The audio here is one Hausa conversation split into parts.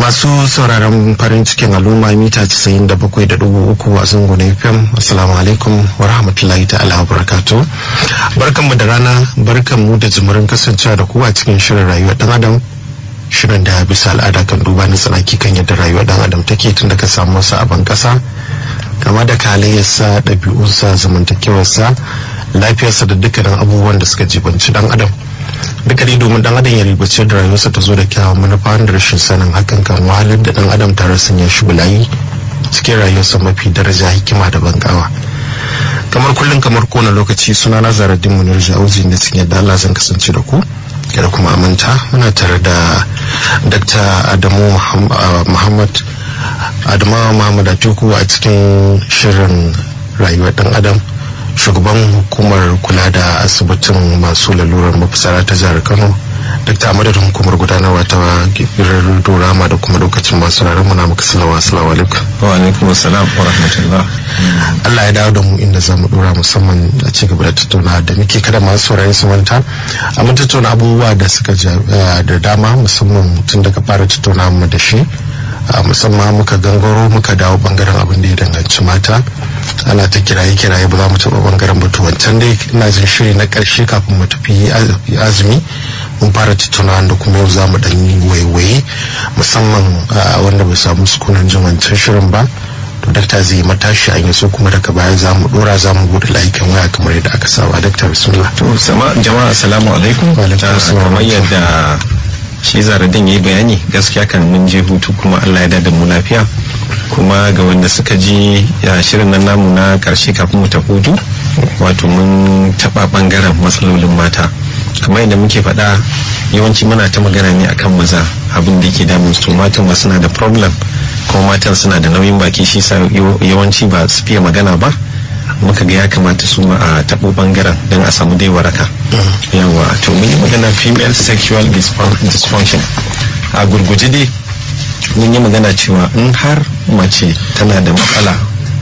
masu sauraron farin cikin al'umma mita 97.3 a zangon fm assalamu alaikum wa rahmatullahi ta'ala wa barakatu barkanmu da rana barkanmu da jimurin kasancewa da ku a cikin shirin rayuwar dan adam shirin da bisa al'ada kan duba na tsanaki kan yadda rayuwar dan adam take tun da ka samu wasu abin kasa kama da kalayyarsa ɗabi'unsa zamantakewarsa lafiyarsa da dukkanin abubuwan da suka jibanci dan adam duka dai domin dan adam ya ribace da rayuwarsa ta zo da kyawun manufa da rashin sanin hakan kan wahalar da dan adam tare sun ya shi bulayi cikin rayuwarsa mafi daraja hikima da bankawa kamar kullum kamar kowane lokaci suna na zaradin munir jauzi da cikin yadda Allah zan kasance da ku kada kuma amanta muna tare da dr adamu muhammad adamu muhammad atiku a cikin shirin rayuwar dan adam shugaban hukumar kula da asibitin masu lalurar mafisara ta jihar kano dr amadadin hukumar gudanarwa ta gibirar dorama da kuma lokacin masu rarar muna maka salawa assalamu alaikum wa alaikum assalam wa rahmatullah Allah ya dawo da mu inda zamu dora musamman a ci gaba da tattauna da muke kada masu saurayi su manta a mun tattauna abubuwa da suka da dama musamman tun daga fara tattauna mu da shi musamman muka gangaro muka dawo bangaren abin da ya danganci mata ana ta kiraye kiraye ba za mu taɓa bangaren batu wancan dai ina jin shiri na ƙarshe kafin mu tafi azumi mun fara tattauna da kuma yau za mu ɗan yi waiwaye musamman wanda bai samu sukunan jin wancan shirin ba to dakta zai matashi an yi so kuma daga baya za mu dora za mu bude layukan waya kamar yadda aka saba dakta bismillah to sama jama'a assalamu alaikum kamar yadda shi zaradin ya yi bayani gaskiya kan mun je hutu kuma allah ya da mu lafiya kuma ga wanda suka ji shirin nan namu na karshe kafin mu ta hutu wato mun taba bangaren matsalolin mata kamar yadda muke faɗa yawanci muna ta magana ne akan maza abin da yake damun su matan ma suna da problem kuma matan suna da nauyin baki shi sa yawanci ba su fiye magana ba muka ga ya kamata su ma a taɓo bangaren don a samu dai waraka yawa to mun yi magana female sexual dysfunction a gurguje dai mun yi magana cewa in har mace tana da matsala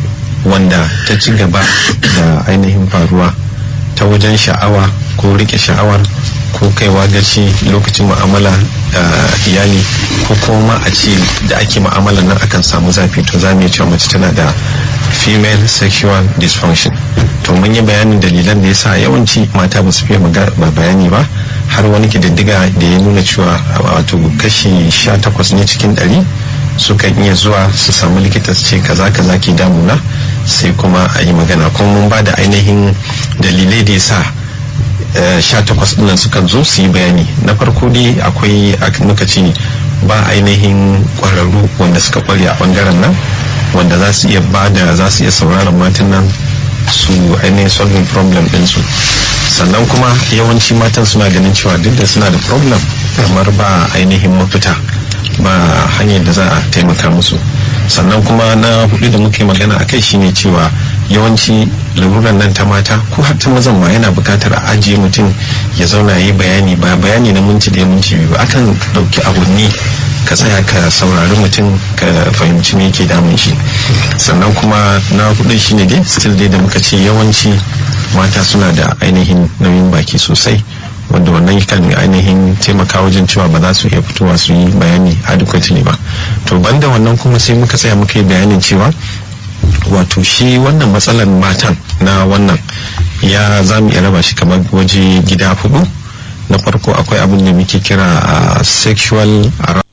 wanda ta ci gaba da ainihin faruwa ta wajen sha'awa ko rike sha'awar ko kaiwa gaci lokacin mu'amala iyali ko kuma a ce da ake mu'amala nan akan samu zafi to za mu iya cewa mace tana da female sexual dysfunction to mun yi bayanin dalilan da yasa yawanci mata ba su fiye bayani ba har wani kididdiga da ya nuna cewa wato kashi 18 ne cikin 100 sukan iya zuwa su samu likita su ce kaza kaza ke damuna sai kuma a yi magana kuma mun ba da ainihin dalilai da yasa sha takwas ɗinnan sukan zo su yi bayani na farko dai akwai muka ce ba ainihin ƙwararru wanda suka ƙware a ɓangaren nan wanda za su iya ba da za su iya sauraron matan nan su ainihin solving problem ɗinsu sannan kuma yawanci matan suna ganin cewa duk da suna da problem kamar ba ainihin mafita ba hanyar da za a taimaka musu sannan kuma na hudu da muke magana a kai shine cewa yawanci laruran nan ta mata ko har ta mazan ma yana bukatar a ajiye mutum ya zauna ya yi bayani ba bayani na minti da minti biyu ba akan dauki awanni ka tsaya ka saurari mutum ka fahimci me yake damun shi sannan kuma na hudu shine dai still dai da muka ce yawanci mata suna da ainihin nauyin baki sosai wanda wannan kan ainihin taimaka wajen cewa ba za su iya fitowa su yi bayani adequately ba to banda wannan kuma sai muka tsaya muka yi bayanin cewa wato shi wannan matsalar matan na wannan ya za mu iya raba shi kamar waje gida hudu na farko akwai abin da muke kira sexual